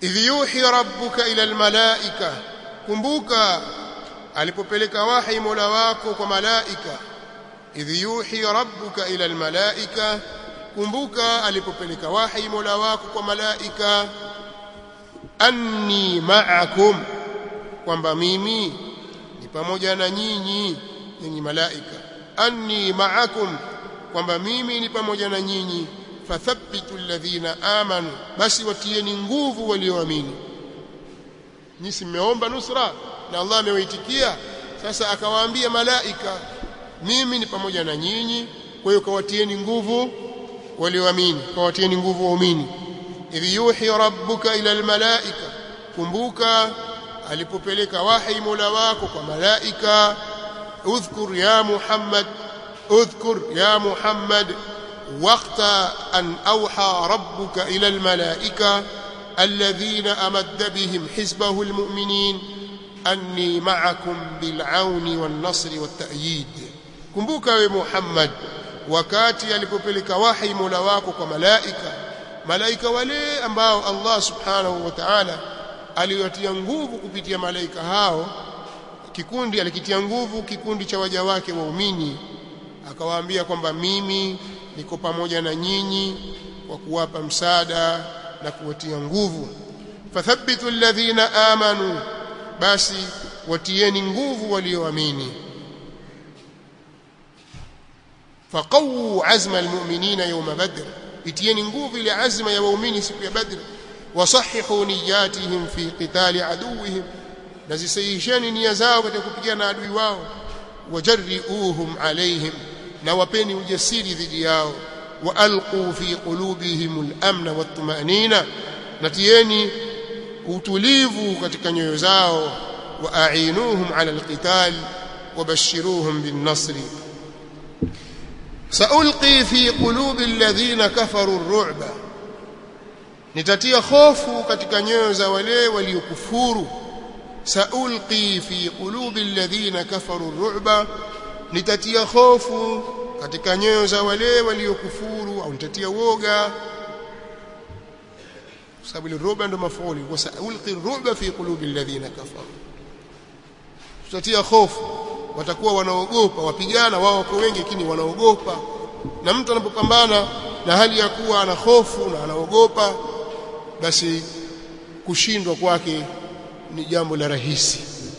idh yuhi rabbuka ila almalaika kumbuka alipopeleka wahi mola wako kwa malaika idh yuhi rabbuka ila almalaika kumbuka alipopeleka wahi mola wako kwa malaika anni ma'akum kwamba mimi ni pamoja na nyinyi nyinyi malaika anni ma'akum kwamba mimi ni pamoja na nyinyi fathabbitu alladhina amanu basi watieni nguvu walioamini nyinyi mmeomba nusra na Allah amewaitikia sasa akawaambia malaika mimi ni pamoja na nyinyi kwa hiyo kawatieni nguvu walioamini kawatieni nguvu waumini idh yuhi rabbuka ila almalaika kumbuka alipopeleka wahi mola wako kwa malaika udhkur ya muhammad udhkur ya muhammad وقت أن أوحى ربك إلى الملائكة الذين أمد بهم حزبه المؤمنين أني معكم بالعون والنصر والتأييد كمبوك يا محمد wakati alipopeleka wahi mola wako kwa malaika malaika wale ambao Allah subhanahu wa ta'ala aliwatia nguvu kupitia malaika hao kikundi alikitia nguvu kikundi cha waja wake waumini akawaambia kwamba mimi niko pamoja na nyinyi kwa kuwapa msaada na kuwatia nguvu fathabitu alladhina amanu basi watieni nguvu walioamini faqawu azma almu'minina yawma badr itieni nguvu ile azma ya waumini siku ya badr wasahihu niyatihim fi qitali aduwihim na zisahihisheni nia zao katika kupigana na adui wao wajarriuhum alaihim na wapeni ujasiri dhidi yao waalqu fi qulubihim al-amna wat-tumanina natieni utulivu katika nyoyo zao waainuhum ala al-qital wabashiruhum bin-nasri saulqi fi qulubi alladhina kafaru ar-ru'ba nitatia hofu katika nyoyo za wale waliokufuru saulqi fi qulubi alladhina kafaru ar-ru'ba nitatia hofu katika nyoyo za wale waliokufuru au nitatia woga sababu ile ruba ndo mafuuli kwa saulqi ruba fi qulubi alladhina kafaru tutatia hofu watakuwa wanaogopa wapigana wao wako wengi lakini wanaogopa na mtu anapopambana na hali ya kuwa ana hofu na anaogopa basi kushindwa kwake ni jambo la rahisi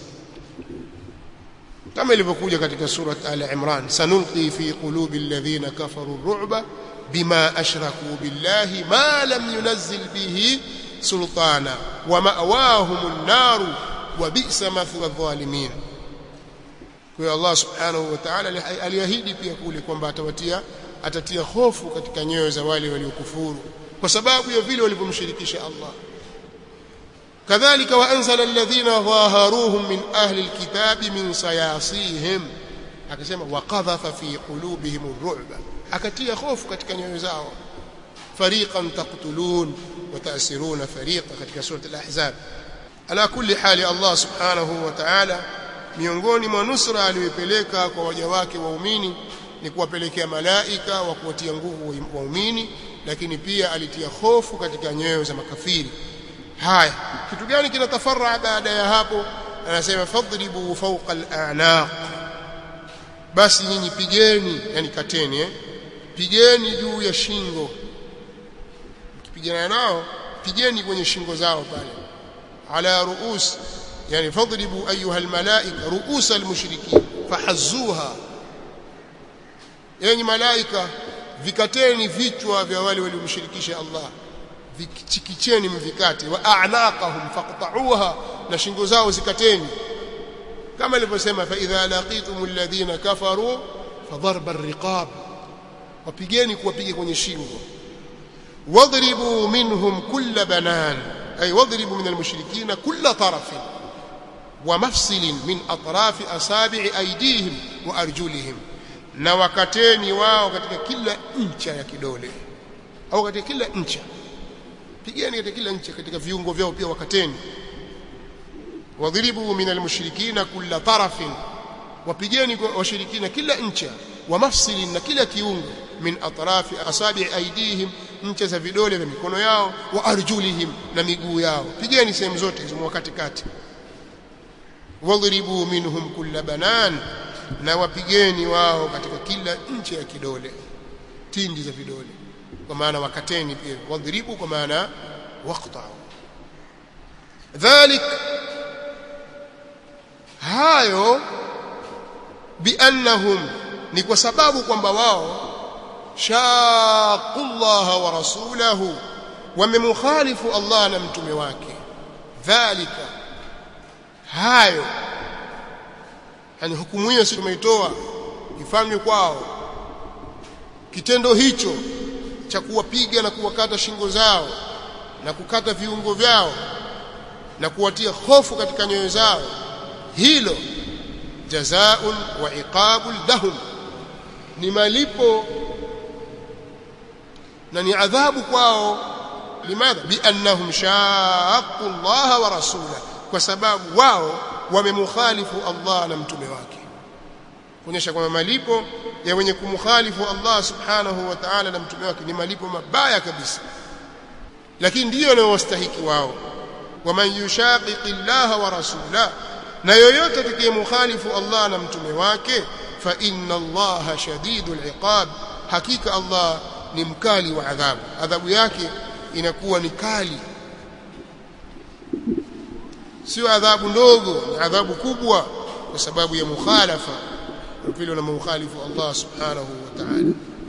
kama ilivyokuja katika surat al-Imran sanulqi fi qulubi alladhina kafaru ar-ru'ba bima ashraku billahi ma lam yunzil bihi sultana wa ma'wahum an-nar wa bi'sa mathwa adh-dhalimin kwa Allah subhanahu wa ta'ala aliahidi pia kule kwamba atawatia atatia hofu katika nyoyo za wale waliokufuru kwa sababu ya vile walivyomshirikisha Allah كذلك وانزل الذين ظاهروهم من اهل الكتاب من صياصيهم akasema waqadhafa fi qulubihim ar-ru'ba akatia hofu katika nyoyo zao fariqan taqtulun wa ta'siruna fariqa katika sura al-ahzab ala kulli hali Allah subhanahu wa ta'ala miongoni mwa nusra aliyopeleka kwa waja wake waumini ni kuwapelekea malaika wa kuwatia nguvu waumini lakini pia alitia hofu katika nyoyo za makafiri haya kitu gani kinatafarra baada ya hapo anasema fadribu fawqa al-a'naq basi nyinyi pigeni yani kateni eh pigeni juu ya shingo mkipigana nao pigeni kwenye shingo zao pale ala ruus yani fadribu ayuha al-malaika ruus al-mushrikin fahazzuha yani malaika vikateni vichwa vya wale waliomshirikisha Allah vichikicheni mvikate wa a'naqahum faqta'uha na shingo zao zikateni kama ilivyosema fa idha laqitum alladhina kafaru fadharba ar-riqab wapigeni kuwapiga kwenye shingo wadribu minhum kull banan ay wadribu min al-mushrikeen kull taraf ومفصل من أطراف أصابع أيديهم وأرجلهم na wakateni wao katika kila ncha ya kidole au katika kila ncha pigeni katika kila nchi katika viungo vyao pia wakateni wadhribu min almushrikina kulla tarafin wapigeni kwa washirikina kila ncha wa mafsilin na kila kiungo min atrafi asabi aidihim ncha za vidole vya mikono yao wa arjulihim na miguu yao pigeni sehemu zote hizo mwa katikati wadhribu minhum kulla banan na wapigeni wao katika kila ncha ya kidole tindi za vidole kwa maana wakateni pia wadhribu kwa maana waqta'u dhalik hayo biannahum ni kwa sababu kwamba wao shaqullaha wa rasulahu wamemukhalifu Allah na mtume wake dhalika hayo yani hukumu hiyo si tumeitoa ifanywe kwao kitendo hicho cha kuwapiga na kuwakata shingo zao na kukata viungo vyao na kuwatia hofu katika nyoyo zao hilo jazaa'un wa iqabul lahum ni malipo na ni adhabu kwao limadha biannahum shaqqu Allah wa rasulahu kwa sababu wao wamemukhalifu Allah na mtume wake kuonyesha kwamba malipo ya wenye kumkhalifu Allah subhanahu wa ta'ala na mtume wake ni malipo mabaya kabisa lakini ndiyo yanayowastahiki wao waman yushaqiqi Allah wa rasulahu na yoyote atakayemukhalifu Allah na mtume wake fa inna Allah shadidul iqab hakika Allah ni mkali wa adhabu adhabu yake inakuwa ni kali sio adhabu ndogo ni adhabu kubwa kwa sababu ya mukhalafa vile unamkhalifu Allah subhanahu wa ta'ala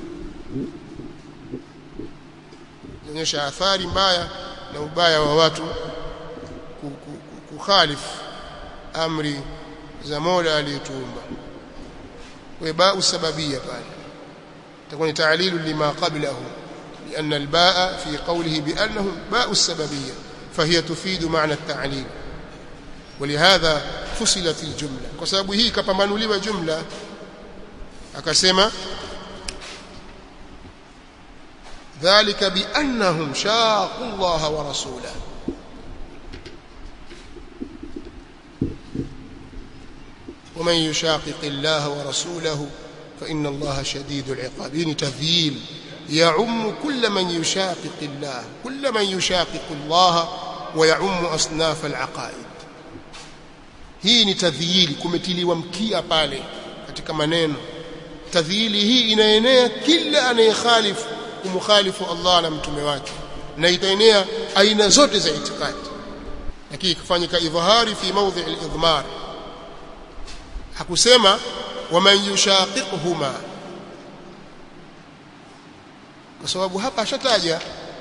inaonyesha athari mbaya na ubaya wa watu kukhalifu amri za Mola aliyetuumba kwa baa sababia pale تكون تعليل لما قبله لأن الباء في قوله بأنه باء السببية فهي تفيد معنى التعليل ولهذا فصلت الجملة وسبب هي كبمانوليwa جملة akasema ذلك بأنهم شاقوا الله ورسوله ومن يشاقق الله ورسوله فإن الله شديد العقاب يعني تذييل يعم كل من يشاقق الله كل من يشاقق الله ويعم أصناف العقائد hii ni tadhili kumetiliwa mkia pale katika maneno tadhili hii inaenea kila anayekhalifu kumkhalifu Allah na mtume wake na itaenea aina zote za itikadi lakini ikifanyika idhahari fi mawdhi al-idhmar hakusema waman yushaqiqhuma kwa sababu hapa ashataja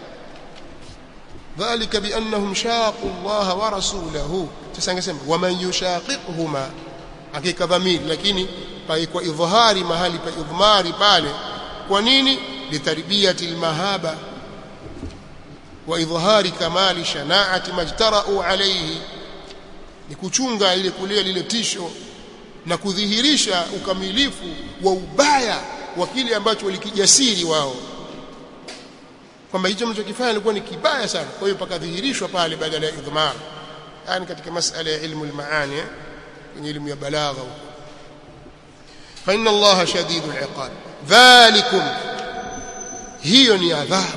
dhalika biannahum shaqu Allah wa rasulahu sasa angesema waman yushaqiqhuma hakika dhamiri lakini paikwa idhhari mahali pa idhmari pale kwa nini litarbiyati almahaba wa idhhari kamali shanaati majtara'u alayhi ni kuchunga ile kulia lile tisho na kudhihirisha ukamilifu wa ubaya wa kile ambacho walikijasiri wao kwamba hicho mlichokifanya ilikuwa ni kibaya sana kwa hiyo pakadhihirishwa pale badala ya idhmar yani katika masala ya ilmu al-maani kwenye elimu ya balagha fa inna allaha shadidul iqab dhalikum hiyo ni adhabu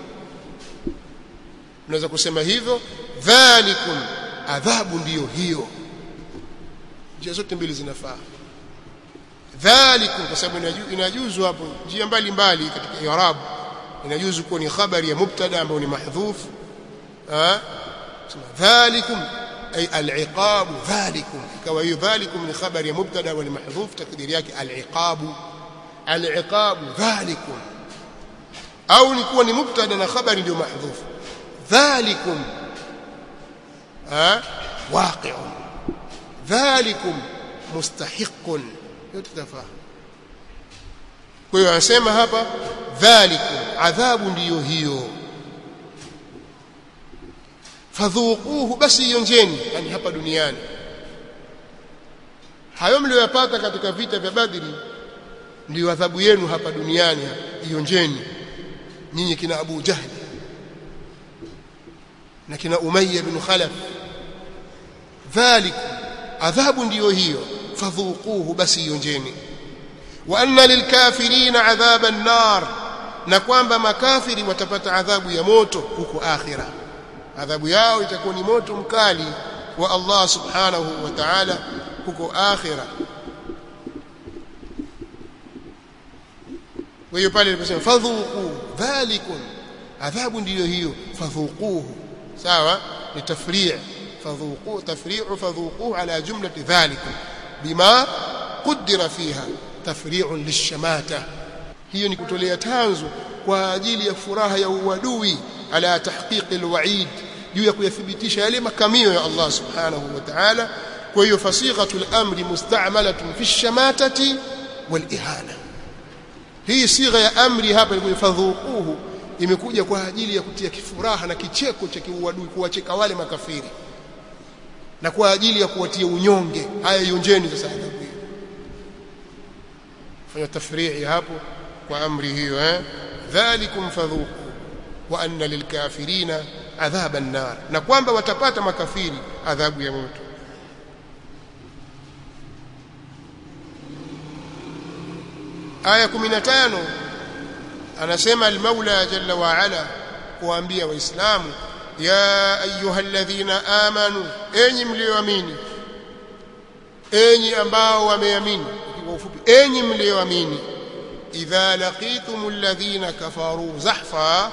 unaweza kusema hivyo dhalikum adhabu ndiyo hiyo njia zote mbili zinafaa dhalikum kwa sababu inajuzu hapo njia mbalimbali katika i'rab inajuzu kuwa ni khabari ya mubtada ambayo ni mahdhuf ah dhalikum ay al-iqab dhalikum ikawa hiyo dhalikum ni khabari ya mubtada wa ni mahdhuf takdiri yake al-iqab al-iqab dhalikum au ni kuwa ni mubtada na khabari ndio mahdhuf dhalikum ah waqi'un dhalikum mustahiqun yote tafaa kwa hiyo anasema hapa dhalikum adhabu ndiyo hiyo fadhuquhu basi ionjeni yani hapa duniani hayo mlioyapata katika vita vya badri ndiyo adhabu yenu hapa duniani ionjeni nyinyi kina Abu Jahl na kina Umayya bin Khalaf dhalikum adhabu ndiyo hiyo fadhuquhu basi ionjeni wa anna lilkafirina adhaba an-nar na kwamba makafiri watapata adhabu ya moto huko akhira adhabu yao itakuwa ni moto mkali wa Allah subhanahu wa ta'ala huko akhira kwa hiyo pale aliposema fadhuqu dhalikum adhabu ndiyo hiyo fadhuquhu sawa ni tafri' fadhuqu tafri'u fadhuquhu ala jumlati dhalikum bima qaddara fiha tafri'un lishamata hiyo ni kutolea tanzu kwa ajili ya furaha ya uadui ala tahqiqi alwa'id juu ya kuyathibitisha yale makamio ya Allah subhanahu wa ta'ala kwa hiyo fasighatul amri musta'malatun fi shamatati wal ihana hii sigha ya amri hapa ilikuwa fadhuquhu imekuja kwa ajili ya kutia kifuraha na kicheko cha kiuadui kuwacheka wale makafiri na kwa ajili ya kuwatia unyonge haya yonjeni sasa adhabu hiyo fanya tafrii hapo kwa amri hiyo eh dhalikum fadhuqu wa anna lilkafirina adhaba an-nar na kwamba watapata makafiri adhabu ya moto aya 15 anasema al-Maula jalla wa ala kuambia waislamu ya ayyuhalladhina amanu enyi mlioamini enyi ambao wameamini kwa ufupi enyi mlioamini idha laqitumul ladhina kafaru zahfa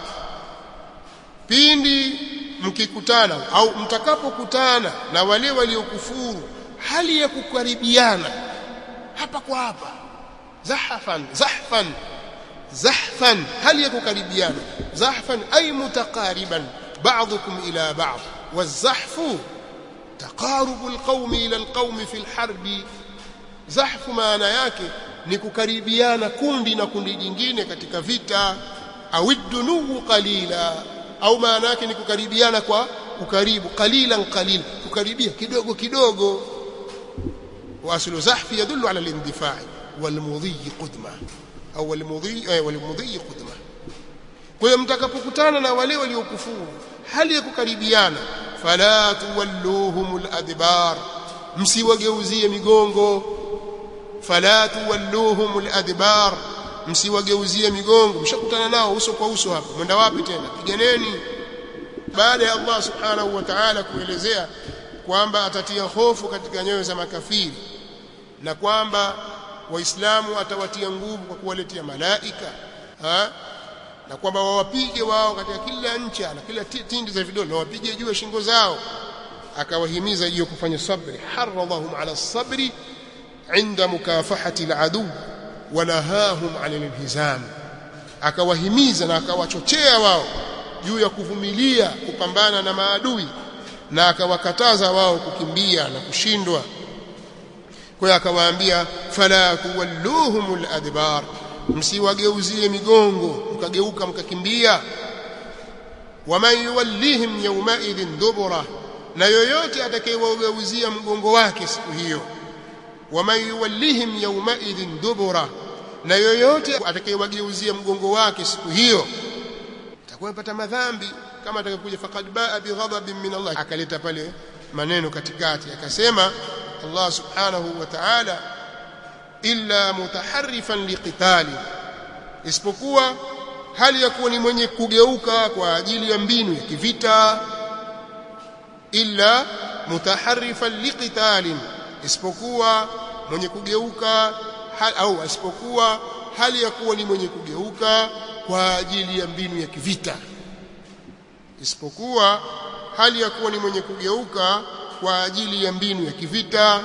pindi mkikutana au mtakapokutana na wale waliokufuru hali ya kukaribiana hapa kwa hapa zahfan zahfan zahfan hali ya kukaribiana zahfan ay mutaqariban ba'dukum ila ba'd wazahfu taqarubu alqawmi ila alqawmi fi alharbi zahfu maana yake ni kukaribiana kundi na kundi jingine katika vita au dunuhu qalila au maana yake ni kukaribiana kwa ukaribu qalilan qalil kukaribia kidogo kidogo waslu zahfi yadullu ala al-indifai walmudhi qudma au walmudhi walmudhi qudma kwa hiyo mtakapokutana na wale waliokufuru hali ya kukaribiana fala tuwalluhumul adbar msiwageuzie migongo fala tuwalluhumul adbar msiwageuzie migongo mshakutana nao uso kwa uso hapa mwenda wapi tena piganeni baada ya Allah subhanahu wa ta'ala kuelezea kwamba atatia hofu katika nyoyo za makafiri na kwamba waislamu atawatia nguvu kwa kuwaletea malaika ha? na kwamba wawapige wao katika kila ncha na kila tindi za vidole na wapige juu ya shingo zao akawahimiza hiyo kufanya sabri haradhahum ala sabri inda mukafahati aladu wanahahum an alhizam akawahimiza na akawachochea wao juu ya kuvumilia kupambana na maadui na akawakataza wao kukimbia na kushindwa kwa hiyo akawaambia fala tuwalluhumul adbar msiwageuzie migongo mkageuka mkakimbia waman yuwallihim yawmaidhin dubura na yoyote atakayewageuzia mgongo wake siku hiyo waman yuwallihim yawmaidhin dubura na yoyote atakayewageuzia mgongo wake siku hiyo atakuwa amepata madhambi kama atakayokuja faqad baa bighadabin min Allah akaleta pale maneno katikati akasema Allah subhanahu wa ta'ala illa mutaharrifan liqitali isipokuwa hali ya kuwa ni mwenye kugeuka kwa ajili ya mbinu ya kivita illa mutaharrifan liqitalin isipokuwa mwenye kugeuka hal, au isipokuwa hali ya kuwa ni mwenye kugeuka kwa ajili ya mbinu ya kivita isipokuwa hali ya kuwa ni mwenye kugeuka kwa ajili ya mbinu ya kivita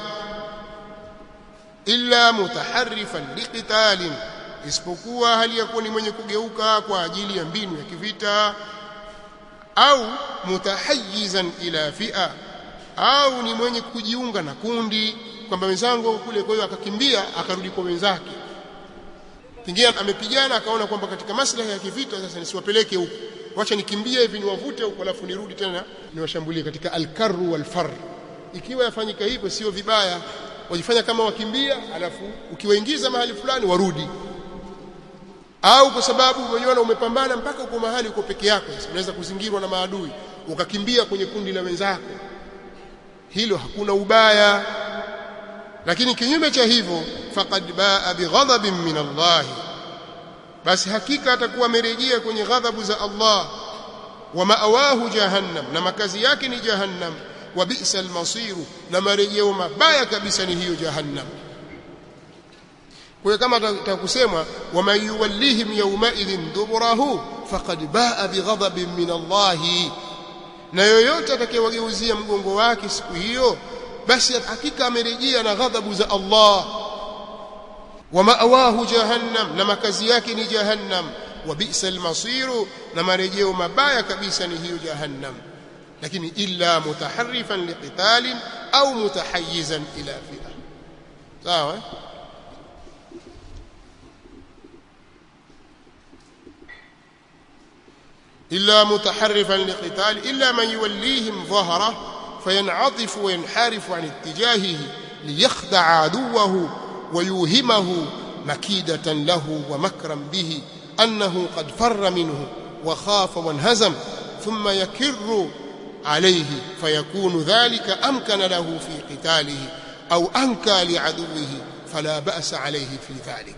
illa mutaharrifan liqitalin isipokuwa hali ya kuwa ni mwenye kugeuka kwa ajili ya mbinu ya kivita au mutahayyizan ila fi'a au ni mwenye kujiunga na kundi kwamba wenzangu kule kwa hiyo akakimbia akarudi kwa wenzake pengine amepigana akaona kwamba katika maslahi ya kivita sasa nisiwapeleke huko wacha nikimbie hivi niwavute huko alafu nirudi tena niwashambulie katika alkarru walfar ikiwa yafanyika hivyo sio vibaya wajifanya kama wakimbia alafu ukiwaingiza mahali fulani warudi au kwa sababu umeona umepambana mpaka uko mahali uko peke yako sasa unaweza kuzingirwa na maadui ukakimbia kwenye kundi la wenzako hilo hakuna ubaya lakini kinyume cha hivyo faqad baa bighadabin min Allah basi hakika atakuwa amerejea kwenye ghadhabu za Allah wa ma'awahu jahannam na makazi yake ni jahannam wa bi'sa al-masiru na marejeo mabaya kabisa ni hiyo jahannam kwa hiyo kama takusemwa wa man yuwallihim yawma idhin duburahu faqad baa bighadabin min Allah na yoyote atakayewageuzia mgongo wake siku hiyo basi hakika amerejea na ghadhabu za Allah wa ma'awahu jahannam na makazi yake ni jahannam wa bi'sa al-masiru na marejeo mabaya kabisa ni hiyo jahannam lakini illa mutaharrifan liqitalin au mutahayyizan ila fi'a sawa إلا متحرفا لقتال إلا من يوليهم ظهره فينعطف وينحرف عن اتجاهه ليخدع عدوه ويوهمه مكيدة له ومكرا به أنه قد فر منه وخاف وانهزم ثم يكر عليه فيكون ذلك أمكن له في قتاله أو أنكى لعدوه فلا بأس عليه في ذلك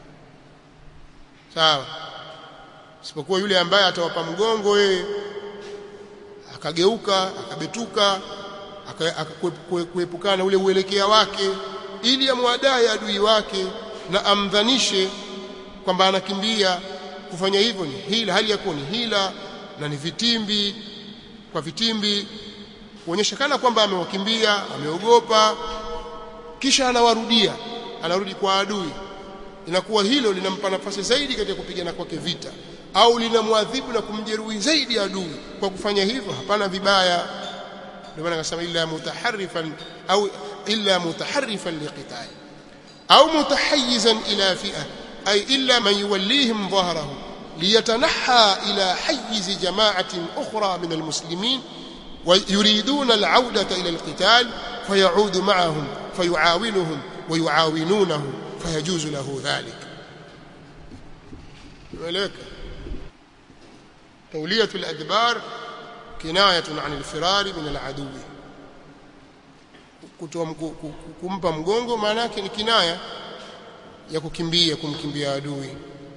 sawa isipokuwa yule ambaye atawapa mgongo yeye akageuka akabetuka akakuepukana ule uelekea wake ili amwadai adui wake na amdhanishe kwamba anakimbia kufanya hivyo ni hila hali ya kuwa ni hila na ni vitimbi kwa vitimbi kuonyesha kana kwamba amewakimbia ameogopa kisha anawarudia anarudi kwa adui inakuwa hilo linampa nafasi zaidi katika kupigana kwake vita au linamwadhibu na kumjeruhi zaidi adui kwa kufanya hivyo hapana vibaya ndio maana akasema illa mutaharrifan au illa mutaharrifan liqital au mutahayyizan ila fi'a ay illa man yuwallihim dhahrahu ليتنحى إلى حيز جماعة أخرى من المسلمين ويريدون العودة إلى القتال فيعود معهم فيعاونهم ويعاونونه فيجوز له ذلك ولك تولية الأدبار كناية عن الفرار من العدو kumpa mgongo maana yake ni kinaya ya kukimbia kumkimbia adui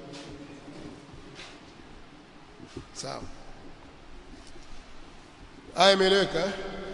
sawa aya imeeleweka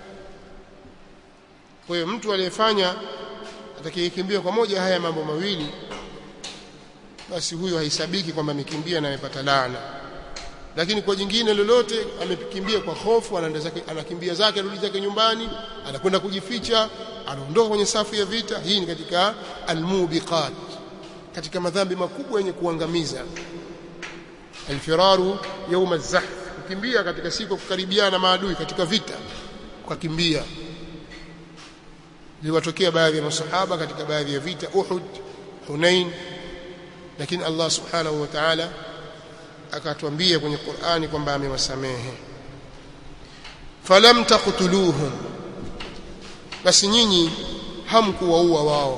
kwa hiyo mtu aliyefanya atakayekimbia kwa moja haya mambo mawili basi huyo haisabiki kwamba amekimbia na amepata laana lakini kwa jingine lolote amekimbia kwa hofu anaenda zake anakimbia zake arudi zake nyumbani anakwenda kujificha anaondoka kwenye safu ya vita hii ni katika almubiqat katika madhambi makubwa yenye kuangamiza alfiraru يوم الزحف kukimbia katika siku kukaribiana na maadui katika vita ukakimbia liwatokea baadhi ya masahaba katika baadhi ya vita Uhud Hunain lakini Allah subhanahu wa ta'ala akatuambia kwenye Qur'ani kwamba amewasamehe falam taqtuluhum basi nyinyi hamkuwaua wao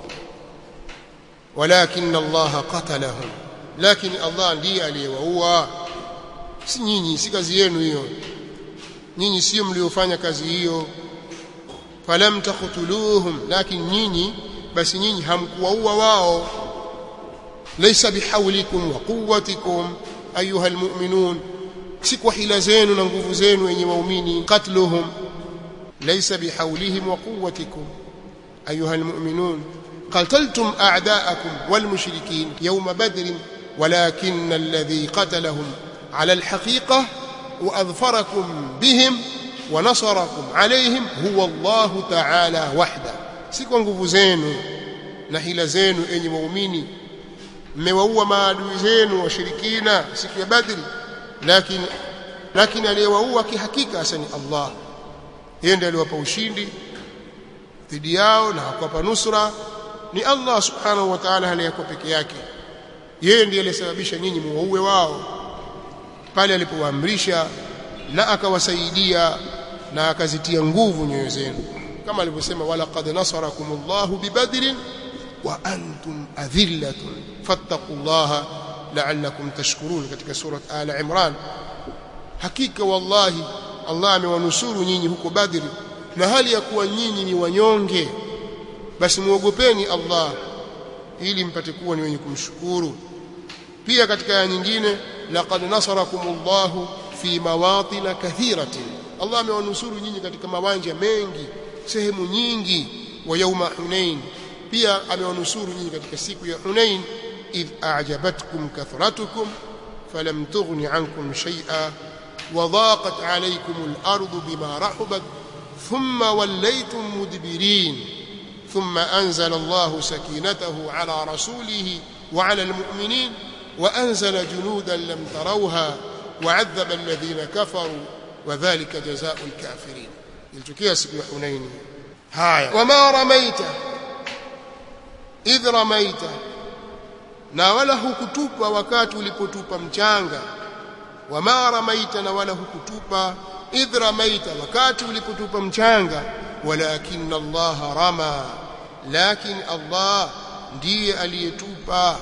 walakin Allah qatalahum lakini Allah ndiye aliyewaua si nyinyi si kazi yenu hiyo nyinyi sio mliofanya kazi hiyo falam taqtuluhum lakini nyinyi basi nyinyi hamkuwaua wao laysa bihawlikum wa quwwatikum ayuha almu'minun si kwa hila zenu na nguvu zenu yenye waumini qatluhum laysa bihawlihim wa quwwatikum ayuha almu'minun قتلتم أعداءكم والمشركين يوم بدر ولكن الذي قتلهم على الحقيقة وأظفركم بهم ونصركم عليهم هو الله تعالى وحده سيكون nguvu zenu na hila zenu enyi waumini mmewaua maadui zenu washirikina siku ya badri lakini lakini aliyewaua kihakika hasa ni Allah yeye ndiye aliwapa ushindi dhidi yao na akawapa nusra ni Allah subhanahu wa ta'ala aliyekuwa peke yake yeye ndiye aliyesababisha nyinyi muwaue wao pale alipowaamrisha na akawasaidia na akazitia nguvu nyoyo zenu kama alivyosema wala qad nasarakumullahu bibadrin wa antum adhillatun fattaqullaha la'allakum tashkurun katika surat ala imran hakika wallahi Allah amewanusuru nyinyi huko badri na hali ya kuwa nyinyi ni wanyonge basi muogopeni Allah ili mpate kuwa ni wenye kumshukuru pia katika aya nyingine laqad nasarakumullahu fi mawatin kathiratin Allah amewanusuru nyinyi katika mawanja mengi sehemu nyingi wa yauma hunain pia amewanusuru nyinyi katika siku ya hunain idh a'jabatkum kathratukum falam tughni ankum shay'a وضاقت عليكم الأرض بما رحبت ثم وليتم مدبرين ثم أنزل الله سكينته على رسوله وعلى المؤمنين وأنزل جنودا لم تروها وعذب الذين كفروا وذلك جزاء الكافرين يلتكي سبي حنين هاي وما رميت إذ رميت na wala hukutupa wakati ulipotupa mchanga wama ramaita na wala hukutupa idh ramaita wakati ulipotupa mchanga walakin Allah rama lakin Allah ndiye aliyetupa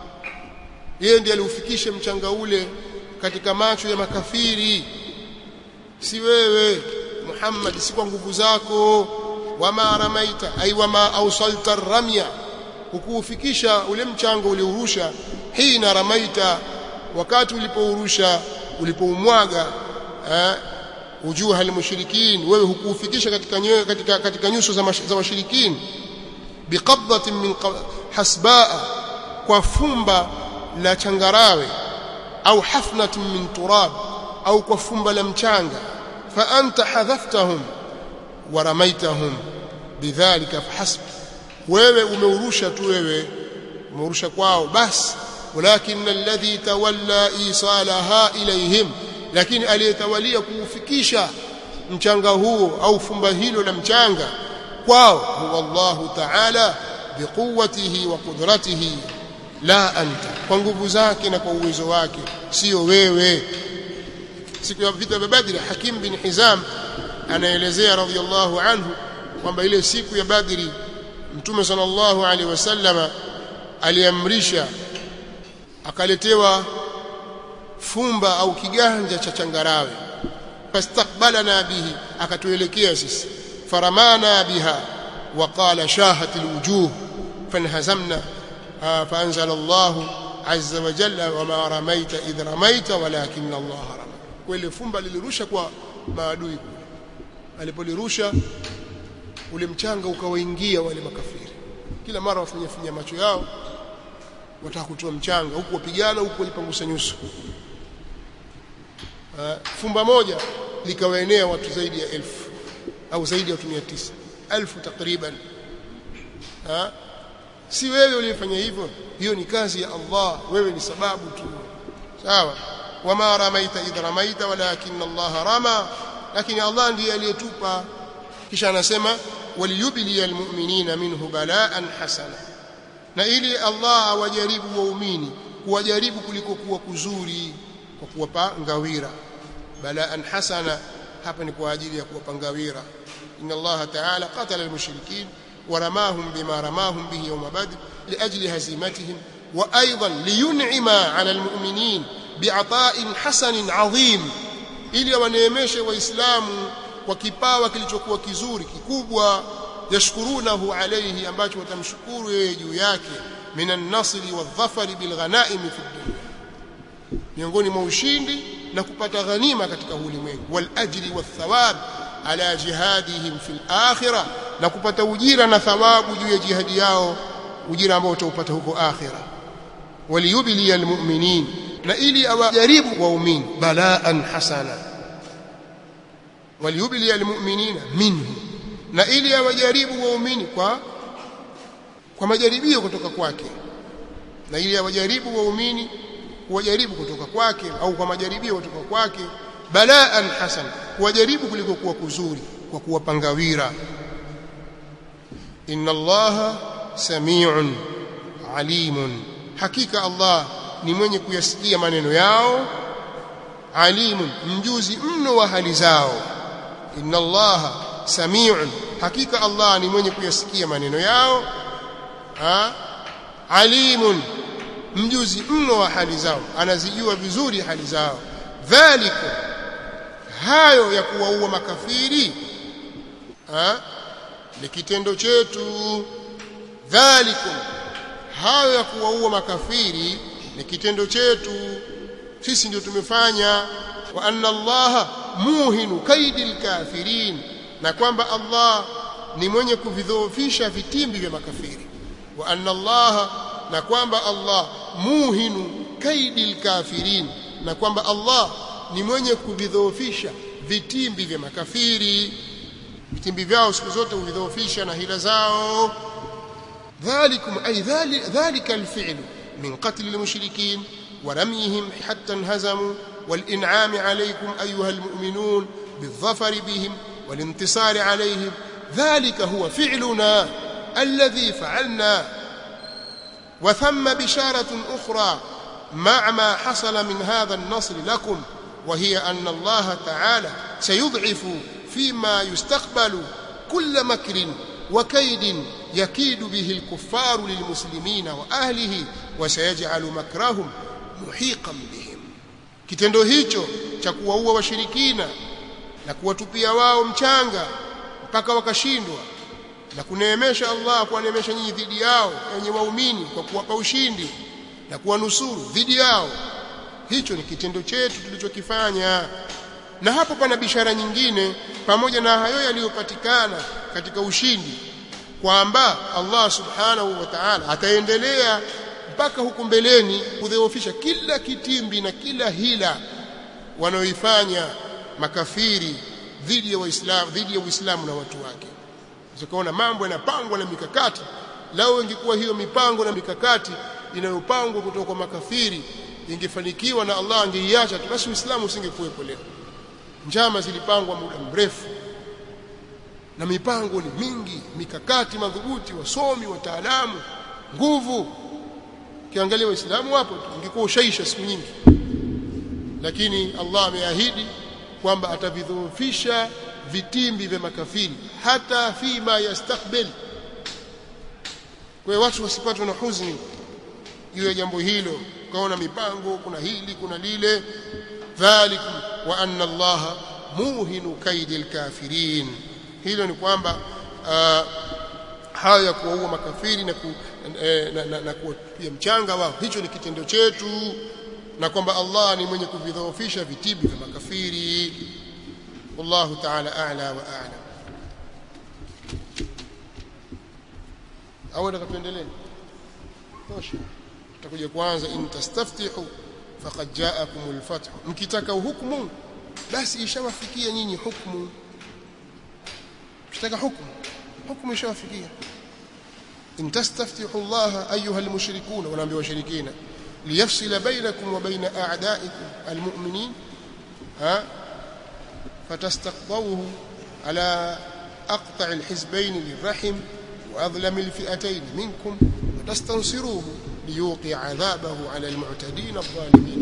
yeye ndiye aliufikisha mchanga ule katika macho ya makafiri si wewe Muhammad si kwa nguvu zako wama ramaita ay wama awsalta ramya hukuufikisha ule mchanga uliurusha hina ramaita wakati ulipourusha ulipoumwaga eh, ujuha almushrikin wewe hukuufikisha katika nyoyo katika katika nyuso za, za washirikin biqabdatin min hasbaa kwa fumba la changarawe au hafnatin min turab au kwa fumba la mchanga fa anta hadhaftahum wa ramaitahum bidhalika fahasb wewe umeurusha tu wewe umeurusha kwao basi walakin alladhi tawalla isalaha ilayhim lakini aliyetawalia kuufikisha mchanga huo au fumba hilo la mchanga kwao huwa Allahu ta'ala biquwwatihi wa qudratihi la anta kwa nguvu zake na kwa uwezo wake sio wewe siku ya vita vya Badri Hakim bin Hizam anaelezea radhiyallahu anhu kwamba ile siku ya Badri Mtume sallallahu alaihi wasallama aliamrisha akaletewa fumba au kiganja cha changarawe fastakbalana bihi akatuelekea sisi faramana biha وقال شاهت الوجوه فانهزمنا فأنزل الله عز وجل وما رميت إذ رميت ولكن الله رمى kweli fumba lilirusha kwa maadui kule alipolirusha ule mchanga ukawaingia wale makafiri kila mara wafanya finya macho yao wataka kutoa mchanga huku wapigana huku walipangusa nyuso fumba moja likawaenea watu zaidi ya elfu au zaidi ya watu 900 elfu takriban ha? si wewe uliyefanya hivyo hiyo ni kazi ya Allah wewe ni sababu tu sawa wama ramaita idh ramaita walakin Allah rama lakini Allah ndiye aliyetupa kisha anasema waliyubli almu'minina minhu balaan hasana na ili Allah awajaribu waumini kuwajaribu kuliko kuwa kuzuri kwa kuwapa ngawira balaan hasana hapa ni kwa ajili ya kuwapa ngawira inna Allah ta'ala qatala almushrikin ورماهم بما رماهم به يوم بدر لأجل هزيمتهم وأيضا لينعم على المؤمنين بعطاء حسن عظيم ili waneemeshe waislamu kwa kipawa kilichokuwa kizuri kikubwa yashkurunahu alayhi ambacho watamshukuru yeye juu yake minan nasri wadhafari bilghanaim fi dunya miongoni mwa ushindi na kupata ghanima katika ulimwengu wal ajri wathawab ala jihadihim fil akhirah na kupata ujira na thawabu juu ya jihadi yao ujira ambao utaupata huko akhira waliyubli almu'minin na ili awajaribu waumini balaan hasana waliyubli almu'minina minhu na ili awajaribu waumini kwa kwa majaribio kutoka kwake na ili awajaribu waumini kuwajaribu kutoka kwake au kwa majaribio kutoka kwake balaan hasana kuwajaribu kuliko kuwa kuzuri kwa kuwapangawira inna allaha samiun alimun hakika allah ni mwenye kuyasikia maneno yao alimun mjuzi mno wa hali zao inna allaha samiun hakika allah ni mwenye kuyasikia maneno yao ha? alimun mjuzi mno wa hali zao anazijua vizuri hali zao dhalika hayo ya kuwaua makafiri ha? ni kitendo chetu dhalikum hayo ya kuwaua makafiri ni kitendo chetu sisi ndio tumefanya wa anna allaha muhinu kaidil kafirin na kwamba Allah ni mwenye kuvidhoofisha vitimbi vya makafiri wa anna allaha na kwamba Allah muhinu kaidil kafirin na kwamba Allah ni mwenye kuvidhoofisha vitimbi vya makafiri vitimbi vyao siku zote huvidhoofisha na hila zao ذلكم أي ذلك, ذلك الفعل من قتل المشركين ورميهم حتى انهزموا والإنعام عليكم أيها المؤمنون بالظفر بهم والانتصار عليهم ذلك هو فعلنا الذي فعلنا وثم بشارة أخرى مع ما حصل من هذا النصر لكم وهي أن الله تعالى سيضعف فيما يستقبل كل مكر وكيد يكيد به الكفار للمسلمين وأهله وسيجعل مكرهم muhiqan bihim kitendo hicho cha kuwaua washirikina na kuwatupia wao mchanga mpaka wakashindwa na kuneemesha Allah kuwaneemesha nyinyi dhidi yao wenye waumini kwa kuwapa ushindi na kuwanusuru dhidi yao hicho ni kitendo chetu tulichokifanya na hapo pana bishara nyingine pamoja na hayo yaliyopatikana katika ushindi kwamba Allah subhanahu wa ta'ala ataendelea mpaka huku mbeleni kudhoofisha kila kitimbi na kila hila wanaoifanya makafiri dhidi ya waislamu dhidi ya uislamu na watu wake zikaona mambo yanapangwa na mikakati lao ingekuwa hiyo mipango na mikakati inayopangwa kutoka kwa makafiri ingefanikiwa na Allah angeiacha tu basi uislamu usingekuwepo leo njama zilipangwa muda mrefu na mipango ni mingi mikakati madhubuti wasomi wataalamu nguvu kiangalia waislamu wapo tu ingekuwa ushaisha siku nyingi lakini Allah ameahidi kwamba atavidhoofisha vitimbi vya makafiri hata fima yastakbil kwa hiyo watu wasipatwe na huzuni juu ya jambo hilo ukaona mipango kuna hili kuna lile dhalikum wa anna Allah muhinu kaidil kafirin hilo ni kwamba uh, hayo ya kuwaua makafiri na, ku, eh, na, na, na kuwapia mchanga wao hicho ni kitendo chetu na kwamba Allah ni mwenye kuvidhoofisha vitibi vya makafiri wallahu ta'ala a'la wa a'lam au nataka tuendelee tosha tutakuja kwanza in tastaftihu faqad ja'akumul fath mkitaka hukumu basi ishawafikia nyinyi hukumu mkitaka hukumu hukumu ishawafikia in tastaftihu Allah ayuha almushrikun wanaambia washirikina liyafsila bainakum wa baina a'da'ikum almu'minin ha fatastaqdawhu ala aqta' alhizbayn lirrahim واظلم الفئتين منكم وتستنصروه ليوقع عذابه على المعتدين الظالمين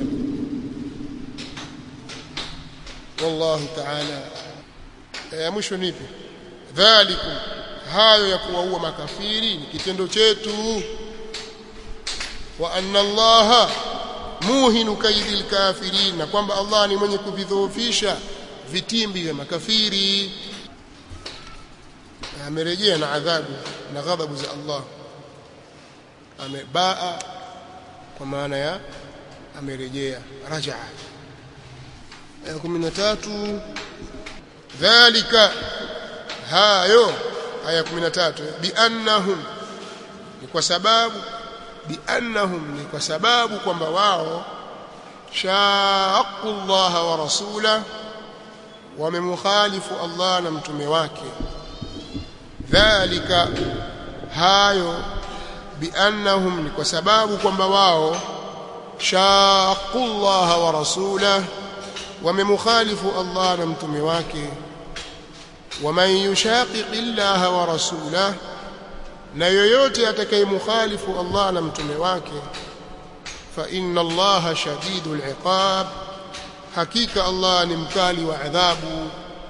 والله تعالى يا mwisho nipi dhalikum hayo ya kuwaua makafiri ni kitendo chetu wa anna allaha muhinu kaidil kafirin na kwamba Allah ni mwenye kuvidhoofisha vitimbi vya makafiri amerejea na adhabu na ghadhabu za Allah amebaa kwa maana ya amerejea rajaa aya 13 dhalika hayo aya 13 biannahum ni kwa sababu biannahum ni kwa sababu kwamba wao shaqu Allah wa rasula wamemukhalifu Allah na mtume wake dhalika hayo biannahum ni kwa sababu kwamba wao shaqu Allah wa rasula wamemukhalifu Allah na mtume wake waman yushaqiqi Allah wa rasulah na yoyote atakayemukhalifu Allah na mtume wake fa inna Allah shadidul iqab hakika Allah ni mkali wa adhabu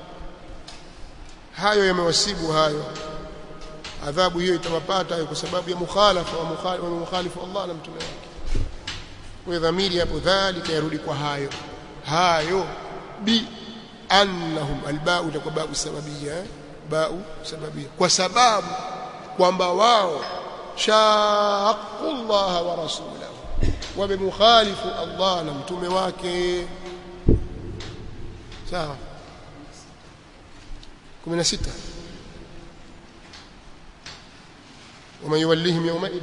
hayo yamewasibu hayo adhabu hiyo itawapata kwa sababu ya mukhalafa wa mukhalifu Allah na mtume wake kwa dhamiri hapo dhalika yarudi kwa hayo hayo bi annahum albau itakuwa bau sababia bau sababia kwa sababu kwamba wao shaqu Allah wa rasulahu wamemukhalifu Allah na mtume wake sawa 16 ومن يوليهم يومئذ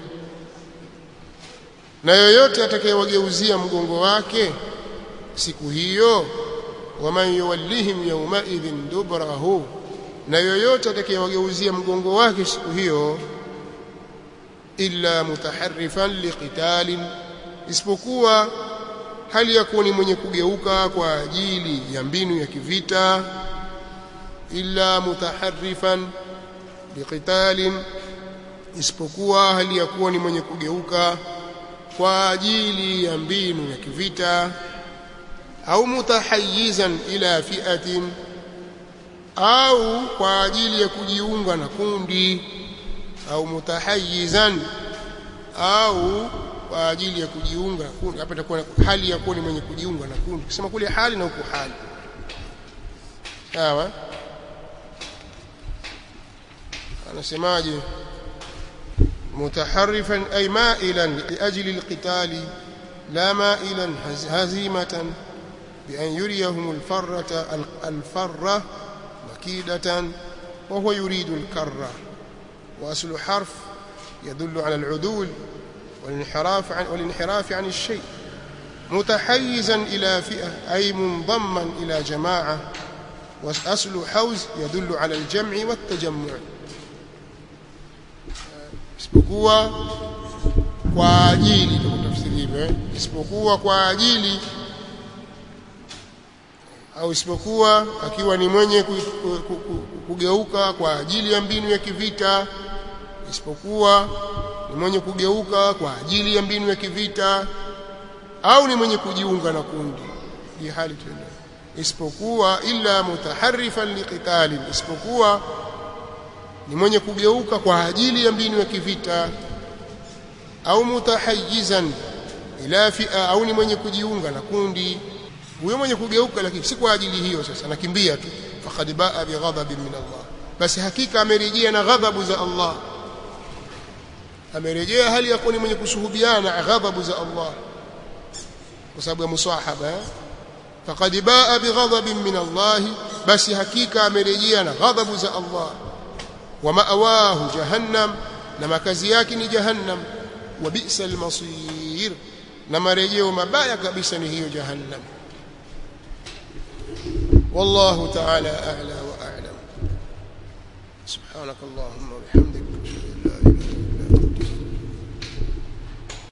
na yoyote atakayewageuzia mgongo wake siku hiyo waman yuwallihim yawmaidhin dubrahu na yoyote atakayewageuzia mgongo wake siku hiyo illa mutaharrifan liqitalin isipokuwa hali ya kuwa ni mwenye kugeuka kwa ajili ya mbinu ya kivita illa mutaharrifan liqitalin isipokuwa hali ya kuwa ni mwenye kugeuka kwa ajili ya mbinu ya kivita au mutahayyizan ila fi'atin au kwa ajili ya kujiunga na kundi au mutahayyizan au kwa ajili ya kujiunga na kundi hapa itakuwa hali ya kuwa ni mwenye kujiunga na kundi kusema kule hali na huku hali sawa anasemaje متحرفا أي مائلا لأجل القتال لا مائلا هزيمة بأن يريهم الفرة الفرة مكيدة وهو يريد الكرة وأصل حرف يدل على العدول والانحراف عن, والانحراف عن الشيء متحيزا إلى فئة أي منضما إلى جماعة وأصل حوز يدل على الجمع والتجمع isipokuwa kwa ajili ndio tafsiri hivyo isipokuwa kwa ajili au isipokuwa akiwa ni mwenye kugeuka kwa ajili ya mbinu ya kivita isipokuwa ni mwenye kugeuka kwa ajili ya mbinu ya kivita au ni mwenye kujiunga na kundi hii hali tuende isipokuwa illa mutaharrifan liqitalin isipokuwa ni mwenye kugeuka kwa ajili ya mbinu ya kivita au mutahayyizan ila fi'a au ni mwenye kujiunga na kundi huyo mwenye kugeuka lakini si kwa ajili hiyo sasa anakimbia tu faqad baa bighadabin min Allah basi hakika amerejea na ghadhabu za Allah amerejea hali ya kuwa ni mwenye kushuhudiana ghadhabu za Allah kwa sababu ya musahaba faqad baa bighadabin min Allah basi hakika amerejea na ghadhabu za Allah wa ma'awahu jahannam na makazi yake ni jahannam wa bi'sa al-masir na marejeo mabaya kabisa ni hiyo jahannam والله تعالى أعلى وأعلم سبحانك اللهم وبحمدك